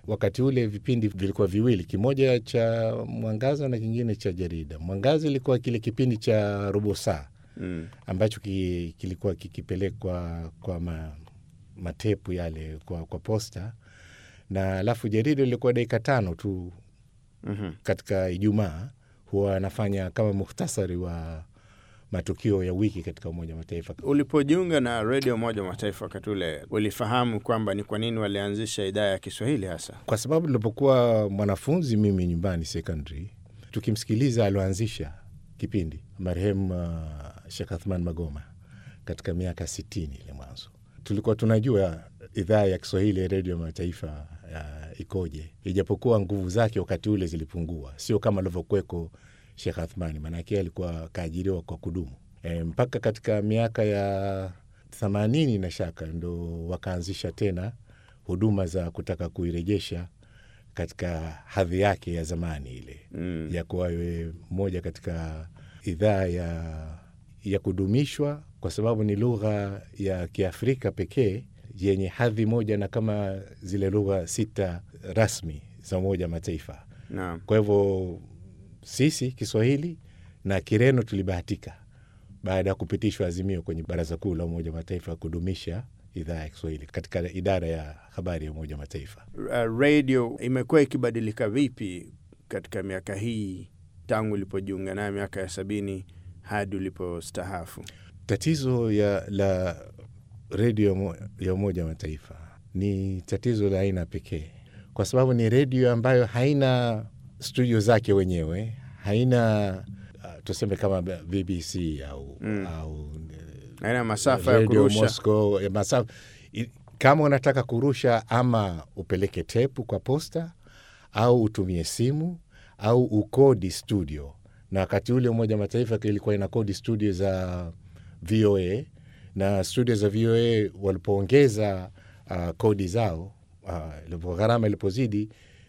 Wakati ule vipindi vilikuwa viwili, kimoja cha Mwangaza na kingine cha Jarida. Mwangaza ilikuwa kile kipindi cha robo saa Mm. ambacho ki, kilikuwa kikipelekwa kwa ma, matepu yale kwa, kwa posta, na alafu Jarida ilikuwa dakika tano tu Mhm. katika Ijumaa huwa anafanya kama muhtasari wa matukio ya wiki katika Umoja wa Mataifa. Ulipojiunga na redio Umoja wa Mataifa wakati ule, ulifahamu kwamba ni kwa nini walianzisha idhaa ya Kiswahili hasa? Kwa sababu nilipokuwa mwanafunzi mimi nyumbani secondary, tukimsikiliza alioanzisha kipindi marehemu uh, Sheikh Athman Magoma katika miaka sitini ile mwanzo, tulikuwa tunajua idhaa ya Kiswahili ya redio ya mataifa uh, ikoje, ijapokuwa nguvu zake wakati ule zilipungua, sio kama alivyokuweko Sheikh Athmani, maanake alikuwa kaajiriwa kwa kudumu e, mpaka katika miaka ya themanini na shaka ndo wakaanzisha tena huduma za kutaka kuirejesha katika hadhi yake ya zamani ile Mm. ya kuwa iwe moja katika idhaa ya, ya kudumishwa kwa sababu ni lugha ya Kiafrika pekee yenye hadhi moja na kama zile lugha sita rasmi za Umoja wa Mataifa. Naam. Kwa hivyo sisi Kiswahili na Kireno tulibahatika baada ya kupitishwa azimio kwenye Baraza Kuu la Umoja wa Mataifa kudumisha idhaa ya Kiswahili katika idara ya habari ya Umoja wa Mataifa. Uh, radio imekuwa ikibadilika vipi katika miaka hii tangu ulipojiunga nayo miaka ya sabini hadi ulipostahafu? Tatizo ya la redio ya Umo- ya Umoja wa Mataifa ni tatizo la aina pekee, kwa sababu ni redio ambayo haina studio zake wenyewe, haina uh, tuseme kama BBC au, Mm. au Aina masafa ya Radio kurusha Moscow, ya masafa. I- Kama unataka kurusha, ama upeleke tepu kwa posta au utumie simu au ukodi studio, na wakati ule Umoja wa Mataifa ilikuwa ina kodi studio za VOA na studio za VOA walipoongeza uh, kodi zao uh, ilipo- gharama ilipozidi,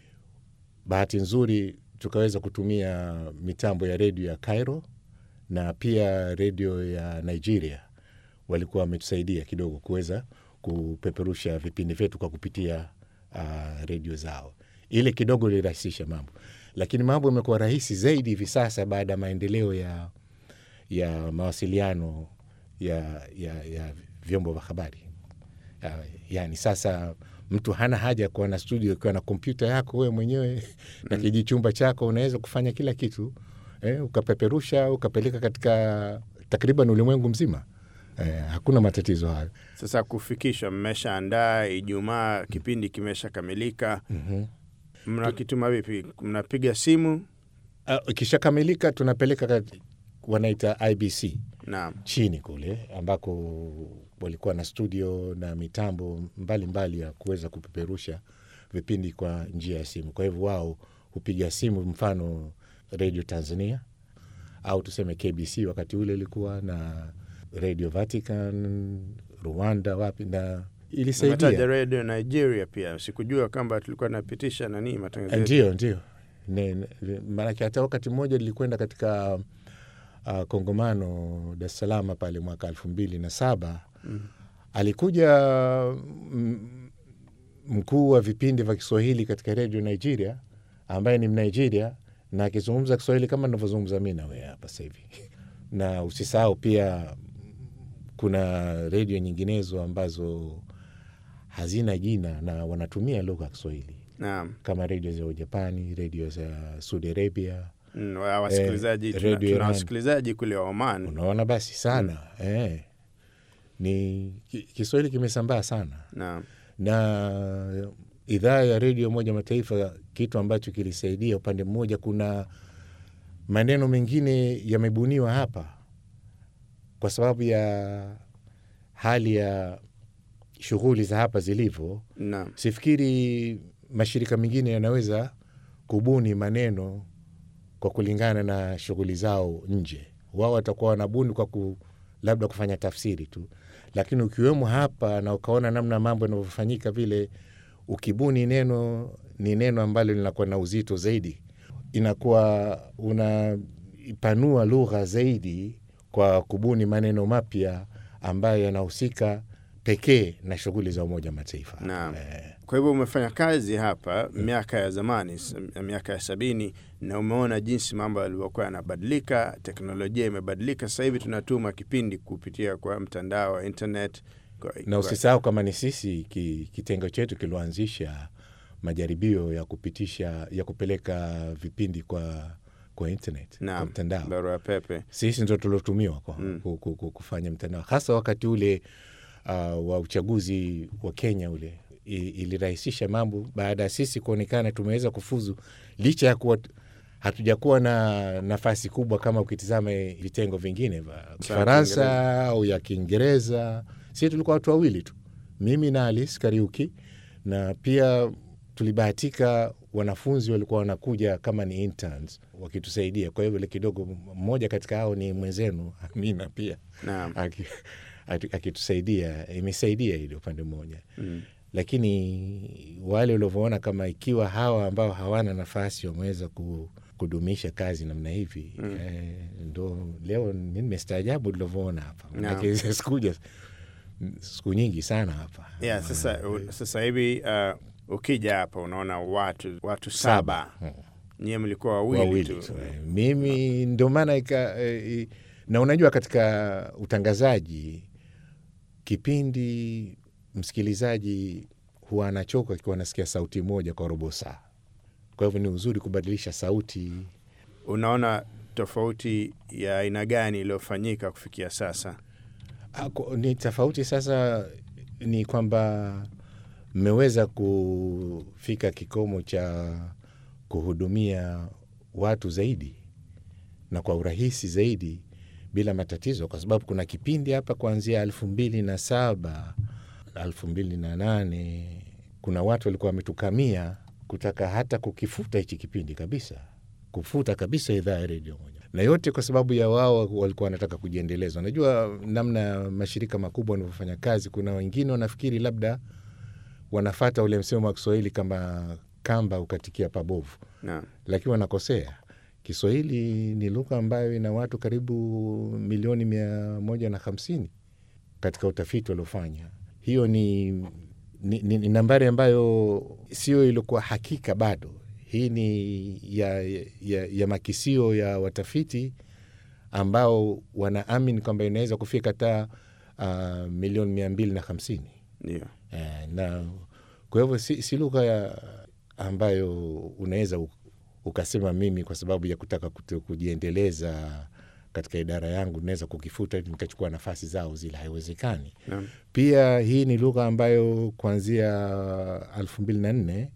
bahati nzuri tukaweza kutumia mitambo ya redio ya Cairo na pia redio ya Nigeria walikuwa wametusaidia kidogo kuweza kupeperusha vipindi vyetu kwa kupitia uh, redio zao. Ile kidogo ilirahisisha mambo, lakini mambo yamekuwa rahisi zaidi hivi sasa baada ya maendeleo ya, ya mawasiliano ya, ya, ya vyombo vya habari. Ya- Yani sasa mtu hana haja ya kuwa na studio ukiwa na kompyuta yako wewe mwenyewe na kijichumba chako, unaweza kufanya kila kitu eh, ukapeperusha ukapeleka katika takriban ulimwengu mzima eh, hakuna matatizo hayo. sasa kufikishwa, mmeshaandaa Ijumaa, kipindi kimeshakamilika, Mhm. mnakituma vipi? Mnapiga simu? Uh, ikishakamilika tunapeleka kat- wanaita IBC Naam. chini kule ambako walikuwa na studio na mitambo mbalimbali mbali ya kuweza kupeperusha vipindi kwa njia ya simu. Kwa hivyo wao hupiga simu, mfano Radio Tanzania au tuseme KBC wakati ule ilikuwa na Radio Vatican, Rwanda, wapi, na Umetaja ilisaidia. redio Nigeria pia, sikujua kwamba tulikuwa napitisha nani matangazo yetu. Ndio, ndio, Ne- ne- maanake hata wakati mmoja nilikwenda katika uh, kongamano Dar es Salaam pale mwaka elfu mbili na saba Mm. alikuja mm, mkuu wa vipindi vya Kiswahili katika redio Nigeria ambaye ni Mnigeria na akizungumza Kiswahili kama navyozungumza mi nawe hapa sasa hivi. Na usisahau pia kuna redio nyinginezo ambazo hazina jina na wanatumia lugha ya Kiswahili Naam. kama redio za Ujapani, redio za Saudi Arabia. Mm, wa- wasikilizaji Eh, tuna, Radio tuna Iran. wasikilizaji kule Oman. Unaona basi sana eh. Ni ki- Kiswahili kimesambaa sana Naam. na idhaa ya redio Umoja wa Mataifa, kitu ambacho kilisaidia upande mmoja, kuna maneno mengine yamebuniwa hapa kwa sababu ya hali ya shughuli za hapa zilivyo. Naam. Sifikiri mashirika mengine yanaweza kubuni maneno kwa kulingana na shughuli zao nje. Wao watakuwa wanabuni kwa ku, labda kufanya tafsiri tu, lakini ukiwemo hapa na ukaona namna mambo yanavyofanyika vile, ukibuni neno ni neno ambalo linakuwa na uzito zaidi, inakuwa unaipanua lugha zaidi kwa kubuni maneno mapya ambayo yanahusika pekee na shughuli za Umoja wa Mataifa. Naam. Eh, Kwa hivyo umefanya kazi hapa miaka ya zamani, s- miaka ya sabini, na umeona jinsi mambo yalivyokuwa yanabadilika, teknolojia imebadilika. Sasa hivi tunatuma kipindi kupitia kwa mtandao wa internet kwa, na kwa- usisahau kama ni sisi ki, kitengo chetu kilioanzisha majaribio ya kupitisha ya kupeleka vipindi kwa kwa internet kwa Naam, mtandao barua pepe. sisi ndo tuliotumiwa kwa, Mm. ku, ku, ku, kufanya mtandao hasa wakati ule uh, wa uchaguzi wa Kenya ule I, ilirahisisha mambo baada ya sisi kuonekana tumeweza kufuzu licha ya kuwa hatujakuwa na nafasi kubwa kama ukitizama vitengo vingine vya Kifaransa au ya Kiingereza. Sisi tulikuwa watu wawili tu, mimi na Alice Kariuki, na pia tulibahatika wanafunzi walikuwa wanakuja kama ni interns wakitusaidia. Kwa hivyo kidogo, mmoja katika hao ni mwenzenu Amina pia Naam. aki- ati- akitusaidia, imesaidia ile upande mmoja Mm. lakini wale ulivyoona kama ikiwa hawa ambao hawana nafasi wameweza ku, kudumisha kazi namna hivi Mm. eh, ndo leo mi nimestaajabu ulivyoona hapa Naam. manake sikuja siku nyingi sana hapa Yeah, sasa, u- sasa hivi uh, ukija hapa unaona watu watu saba, Mm. nyie mlikuwa wawili, wawili tu. tu eh. mimi ndio maana ika eh, i- na unajua katika utangazaji kipindi msikilizaji huwa anachoka akiwa anasikia sauti moja kwa robo saa kwa hivyo ni uzuri kubadilisha sauti Unaona tofauti ya aina gani iliyofanyika kufikia sasa? Ako- ni tofauti sasa ni kwamba mmeweza kufika kikomo cha kuhudumia watu zaidi na kwa urahisi zaidi bila matatizo, kwa sababu kuna kipindi hapa kuanzia elfu mbili na saba elfu mbili na nane kuna watu walikuwa wametukamia kutaka hata kukifuta hichi kipindi kabisa, kufuta kabisa idhaa ya redio moja, na yote kwa sababu ya wao walikuwa wanataka kujiendeleza. Unajua namna mashirika makubwa wanavyofanya kazi, kuna wengine wanafikiri labda wanafata ule msemo wa Kiswahili kama kamba ukatikia pabovu Naam. lakini wanakosea. Kiswahili ni lugha ambayo ina watu karibu milioni mia moja na hamsini katika utafiti waliofanya. Hiyo ni, ni, ni, ni nambari ambayo sio iliokuwa hakika bado. Hii ni ya, ya, ya makisio ya watafiti ambao wanaamini kwamba inaweza kufika hata uh, milioni mia mbili na hamsini. Ndio. Eh, na kwa hivyo si, si lugha ya ambayo unaweza u- ukasema mimi kwa sababu ya kutaka kutu- kujiendeleza katika idara yangu naweza kukifuta ili nikachukua nafasi zao zile, haiwezekani. Naam. Pia hii ni lugha ambayo kuanzia elfu mbili na nne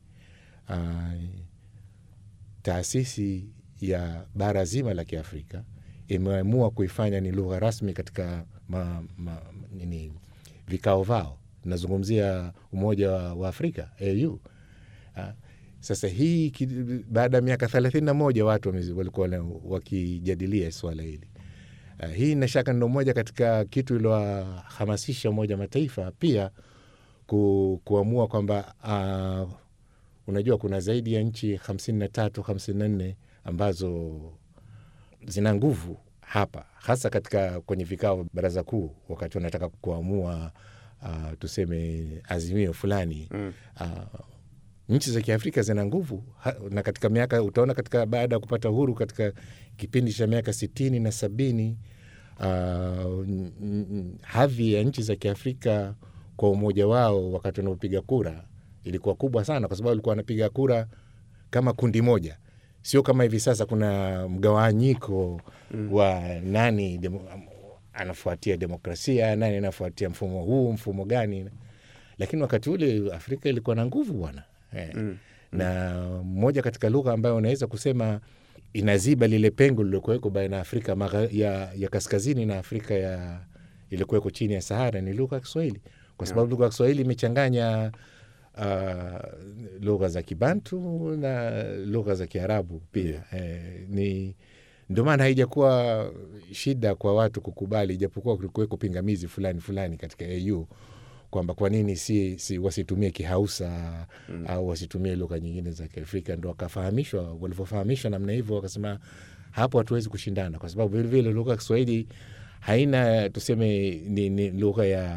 taasisi ya bara zima la Kiafrika imeamua kuifanya ni lugha rasmi katika ma, ma, nini, vikao vao. Nazungumzia Umoja wa, wa Afrika AU. Ah, Sasa hii ki- baada ya miaka thelathini na moja watu wame- walikuwa wana- wakijadilia swala hili. Uh, hii na shaka ndo moja katika kitu iliwahamasisha Umoja wa Mataifa pia ku, kuamua kwamba uh, unajua kuna zaidi ya nchi hamsini na tatu hamsini na nne ambazo zina nguvu hapa, hasa katika kwenye vikao vya baraza kuu, wakati wanataka kuamua uh, tuseme azimio fulani Mm. uh, nchi za Kiafrika zina nguvu ha, na katika miaka utaona katika baada ya kupata uhuru katika kipindi cha miaka sitini na sabini uh, n- n- hadhi ya nchi za Kiafrika kwa umoja wao wakati wanapopiga kura ilikuwa kubwa sana, kwa sababu walikuwa wanapiga kura kama kundi moja, sio kama hivi sasa kuna mgawanyiko mm. wa nani demo, anafuatia demokrasia, nani anafuatia mfumo huu, mfumo gani lakini wakati ule Afrika ilikuwa na nguvu bwana eh. Mm. na moja katika lugha ambayo unaweza kusema inaziba lile pengo lililokuweko baina ya Afrika magha- ya, ya kaskazini na Afrika ya iliyokuweko chini ya Sahara ni lugha ya Kiswahili, kwa sababu lugha ya Kiswahili imechanganya uh, lugha za Kibantu na lugha za Kiarabu pia eh, ni ndio maana haijakuwa shida kwa watu kukubali, ijapokuwa kulikuweko pingamizi fulani fulani katika AU kwamba kwa nini si, si wasitumie Kihausa mm. au wasitumie lugha nyingine za Kiafrika. Ndo wakafahamishwa, walivyofahamishwa namna hivyo, wakasema hapo hatuwezi kushindana, kwa sababu vilevile lugha ya Kiswahili haina tuseme ni, ni lugha ya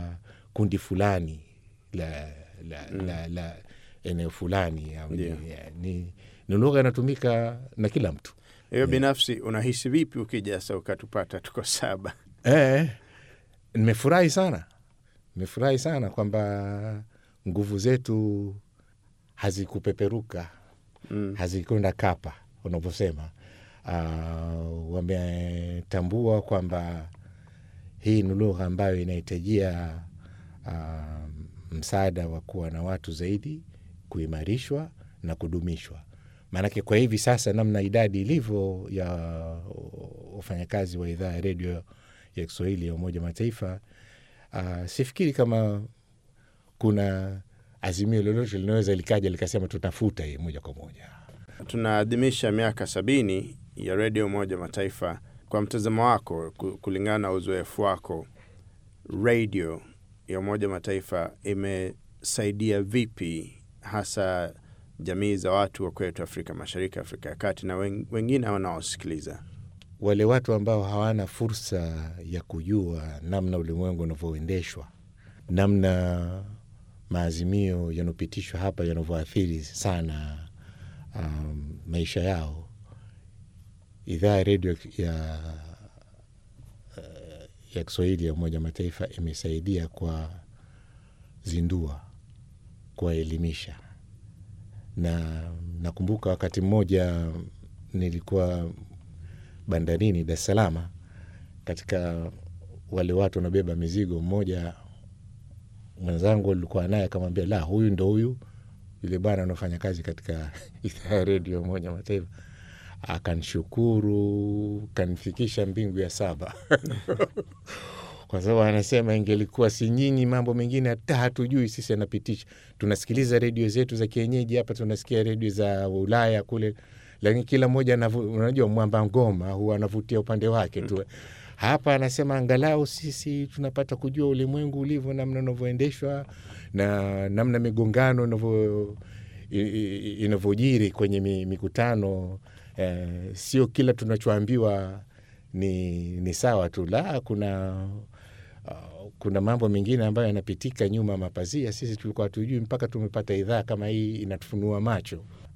kundi fulani la, la, mm. la, la eneo fulani au ni, ni, ni lugha inatumika na kila mtu hiyo binafsi unahisi vipi ukija sasa ukatupata tuko saba Eh, nimefurahi sana, nimefurahi sana kwamba nguvu zetu hazikupeperuka mm. hazikwenda kapa unavyosema. Uh, wametambua kwamba hii ni lugha ambayo inahitajia uh, msaada wa kuwa na watu zaidi, kuimarishwa na kudumishwa. Maanake kwa hivi sasa, namna idadi ilivyo ya wafanyakazi wa idhaa ya redio ya Kiswahili ya Umoja wa Mataifa, uh, sifikiri kama kuna azimio lolote linaweza likaja likasema tutafuta hii moja kwa moja. tunaadhimisha miaka sabini ya redio Umoja wa Mataifa. Kwa mtazamo wako, ku- kulingana na uzoefu wako, redio ya Umoja wa Mataifa imesaidia vipi hasa jamii za watu wa kwetu Afrika Mashariki, Afrika ya Kati na wen- wengine wanaosikiliza? Wale watu ambao hawana fursa ya kujua namna ulimwengu unavyoendeshwa, namna maazimio yanayopitishwa hapa yanavyoathiri sana um, maisha yao, idhaa ya redio ya ya Kiswahili ya Umoja wa Mataifa imesaidia kwa zindua, kuwaelimisha. Na nakumbuka wakati mmoja nilikuwa bandarini Dar es Salaam, katika wale watu wanabeba mizigo, mmoja mwenzangu alikuwa naye akamwambia, la, huyu ndo huyu yule bwana anaofanya kazi katika idhaa ya redio ya Umoja wa Mataifa. Akanishukuru, kanifikisha mbingu ya saba kwa sababu anasema ingelikuwa si nyinyi, mambo mengine hata hatujui sisi, anapitisha. Tunasikiliza redio zetu za kienyeji hapa, tunasikia redio za Ulaya kule, lakini kila mmoja anavu- unajua, mwamba ngoma huwa anavutia upande wake tu. Hapa anasema angalau sisi tunapata kujua ulimwengu ulivyo, namna unavyoendeshwa na namna migongano inavyo i- i- inavyojiri kwenye mi- mikutano eh, sio kila tunachoambiwa ni, ni sawa tu, la kuna uh, kuna mambo mengine ambayo yanapitika nyuma ya mapazia, sisi tulikuwa hatujui mpaka tumepata idhaa kama hii inatufunua macho.